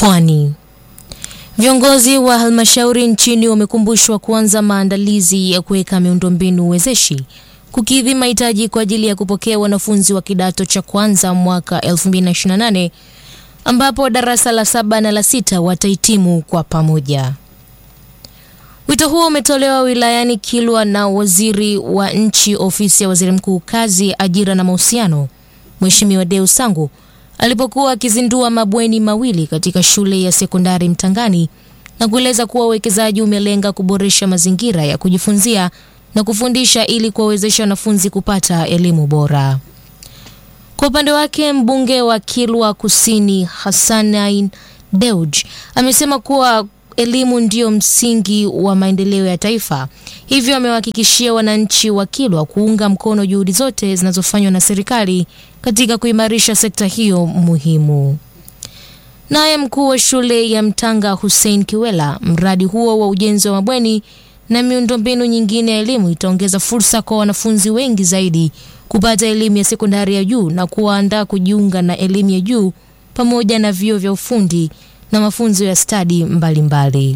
Pwani. Viongozi wa halmashauri nchini wamekumbushwa kuanza maandalizi ya kuweka miundombinu wezeshi kukidhi mahitaji kwa ajili ya kupokea wanafunzi wa kidato cha kwanza mwaka 2028 ambapo darasa la saba na la sita watahitimu kwa pamoja. Wito huo umetolewa wilayani Kilwa na waziri wa nchi ofisi ya waziri mkuu kazi, ajira na mahusiano, Mheshimiwa Deo Sangu alipokuwa akizindua mabweni mawili katika shule ya sekondari Mtangani na kueleza kuwa uwekezaji umelenga kuboresha mazingira ya kujifunzia na kufundisha ili kuwawezesha wanafunzi kupata elimu bora. Kwa upande wake mbunge wa Kilwa Kusini Hassanain Deuj amesema kuwa elimu ndiyo msingi wa maendeleo ya taifa, hivyo amewahakikishia wananchi wa Kilwa kuunga mkono juhudi zote zinazofanywa na serikali katika kuimarisha sekta hiyo muhimu. Naye mkuu wa shule ya Mtanga Hussein Kiwela, mradi huo wa ujenzi wa mabweni na miundombinu nyingine ya elimu itaongeza fursa kwa wanafunzi wengi zaidi kupata elimu ya sekondari ya juu na kuwaandaa kujiunga na elimu ya juu pamoja na vyuo vya ufundi na mafunzo ya stadi mbalimbali.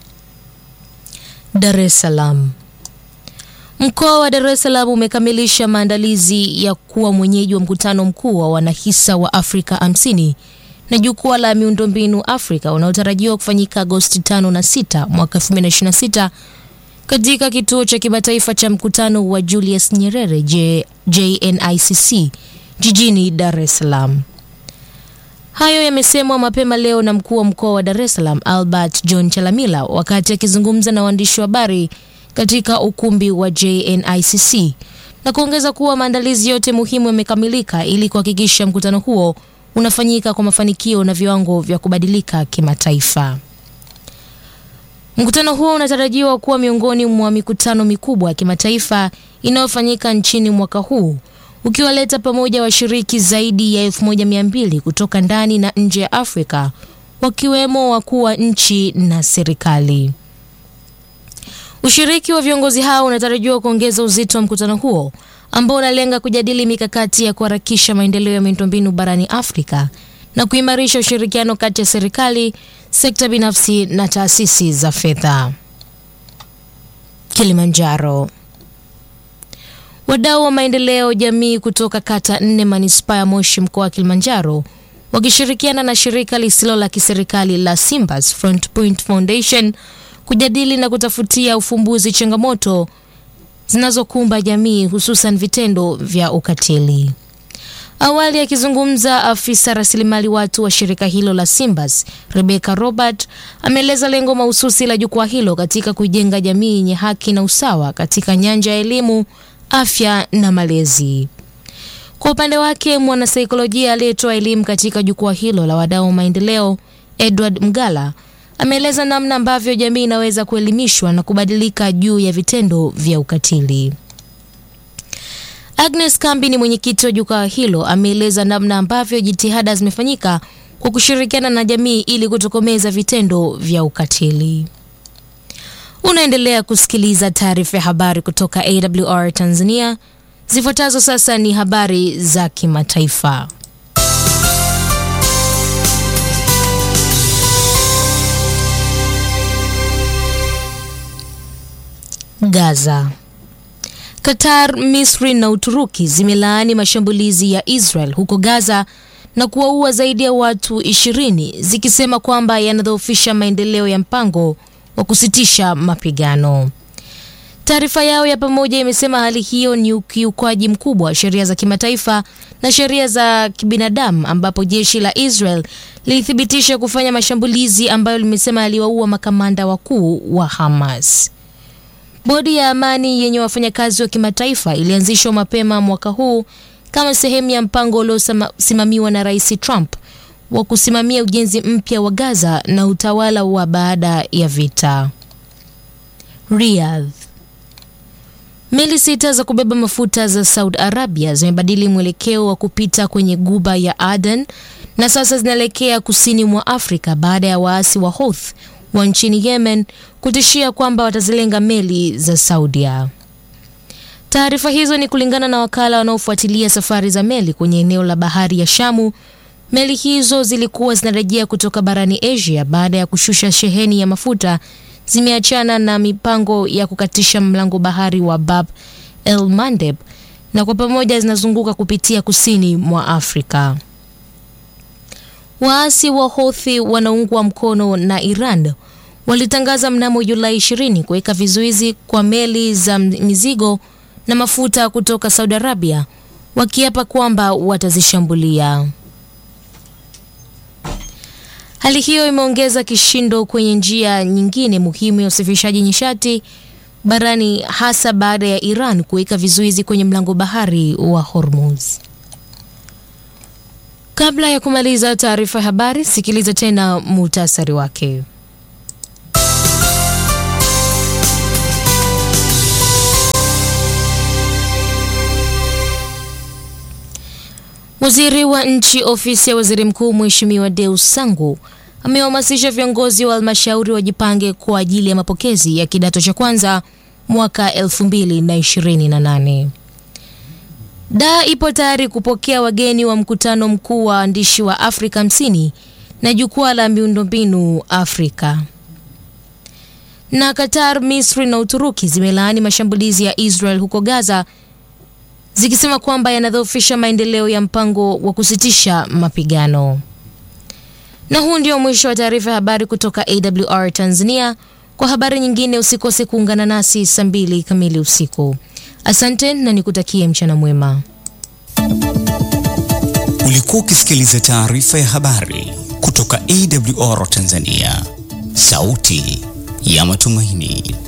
Dar es Salaam. Mkoa wa Dar es Salaam umekamilisha maandalizi ya kuwa mwenyeji wa mkutano mkuu wa wanahisa wa Afrika 50 na jukwaa la miundombinu Afrika unaotarajiwa kufanyika Agosti 5 na 6 mwaka 2026 katika kituo cha kimataifa cha mkutano wa Julius Nyerere J, JNICC jijini Dar es Salaam. Hayo yamesemwa mapema leo na mkuu wa mkoa wa Dar es Salaam Albert John Chalamila wakati akizungumza na waandishi wa habari katika ukumbi wa JNICC na kuongeza kuwa maandalizi yote muhimu yamekamilika ili kuhakikisha mkutano huo unafanyika kwa mafanikio na viwango vya kubadilika kimataifa. Mkutano huo unatarajiwa kuwa miongoni mwa mikutano mikubwa ya kimataifa inayofanyika nchini mwaka huu ukiwaleta pamoja washiriki zaidi ya 1200 kutoka ndani na nje ya Afrika wakiwemo wakuu wa nchi na serikali. Ushiriki wa viongozi hao unatarajiwa kuongeza uzito wa mkutano huo ambao unalenga kujadili mikakati ya kuharakisha maendeleo ya miundombinu barani Afrika na kuimarisha ushirikiano kati ya serikali, sekta binafsi na taasisi za fedha. Kilimanjaro. Wadau wa maendeleo jamii kutoka kata nne manispaa ya Moshi mkoa wa Kilimanjaro wakishirikiana na shirika lisilo la kiserikali la Simbas Front Point Foundation kujadili na kutafutia ufumbuzi changamoto zinazokumba jamii hususan vitendo vya ukatili. Awali akizungumza, afisa rasilimali watu wa shirika hilo la Simbas Rebecca Robert ameeleza lengo mahususi la jukwaa hilo katika kujenga jamii yenye haki na usawa katika nyanja ya elimu, afya na malezi. Kwa upande wake, mwanasaikolojia aliyetoa elimu katika jukwaa hilo la wadau wa maendeleo Edward Mgala ameeleza namna ambavyo jamii inaweza kuelimishwa na kubadilika juu ya vitendo vya ukatili. Agnes Kambi ni mwenyekiti wa jukwaa hilo, ameeleza namna ambavyo jitihada zimefanyika kwa kushirikiana na jamii ili kutokomeza vitendo vya ukatili. Unaendelea kusikiliza taarifa ya habari kutoka AWR Tanzania. Zifuatazo sasa ni habari za kimataifa. Gaza. Qatar, Misri na Uturuki zimelaani mashambulizi ya Israel huko Gaza na kuwaua zaidi ya watu ishirini zikisema kwamba yanadhoofisha maendeleo ya mpango wa kusitisha mapigano. Taarifa yao ya pamoja imesema hali hiyo ni ukiukwaji mkubwa wa sheria za kimataifa na sheria za kibinadamu ambapo jeshi la Israel lilithibitisha kufanya mashambulizi ambayo limesema yaliwaua makamanda wakuu wa Hamas. Bodi ya amani yenye wafanyakazi wa kimataifa ilianzishwa mapema mwaka huu kama sehemu ya mpango uliosimamiwa na Rais Trump wa kusimamia ujenzi mpya wa Gaza na utawala wa baada ya vita. Riyadh. Meli sita za kubeba mafuta za Saudi Arabia zimebadili mwelekeo wa kupita kwenye guba ya Aden na sasa zinaelekea kusini mwa Afrika baada ya waasi wa Houthi wa nchini Yemen kutishia kwamba watazilenga meli za Saudia. Taarifa hizo ni kulingana na wakala wanaofuatilia safari za meli kwenye eneo la bahari ya Shamu. Meli hizo zilikuwa zinarejea kutoka barani Asia baada ya kushusha sheheni ya mafuta, zimeachana na mipango ya kukatisha mlango bahari wa Bab el Mandeb na kwa pamoja zinazunguka kupitia kusini mwa Afrika. Waasi wa Houthi wanaungwa mkono na Iran walitangaza mnamo Julai 20 kuweka vizuizi kwa meli za mizigo na mafuta kutoka Saudi Arabia, wakiapa kwamba watazishambulia. Hali hiyo imeongeza kishindo kwenye njia nyingine muhimu ya usafirishaji nishati barani, hasa baada ya Iran kuweka vizuizi kwenye mlango bahari wa Hormuz. Kabla ya kumaliza taarifa ya habari, sikiliza tena muhtasari wake. Waziri wa nchi ofisi ya waziri mkuu Mheshimiwa Deus Sangu amewahamasisha viongozi wa halmashauri wajipange kwa ajili ya mapokezi ya kidato cha kwanza mwaka 2028. Daa ipo tayari kupokea wageni wa mkutano mkuu wa waandishi wa Afrika 50 na jukwaa la miundombinu Afrika. Na Qatar, Misri na Uturuki zimelaani mashambulizi ya Israel huko Gaza zikisema kwamba yanadhoofisha maendeleo ya mpango wa kusitisha mapigano. Na huu ndio mwisho wa taarifa ya habari kutoka AWR Tanzania. Kwa habari nyingine usikose kuungana nasi saa mbili kamili usiku. Asante na nikutakie mchana mwema. Ulikuwa ukisikiliza taarifa ya habari kutoka AWR Tanzania, sauti ya matumaini.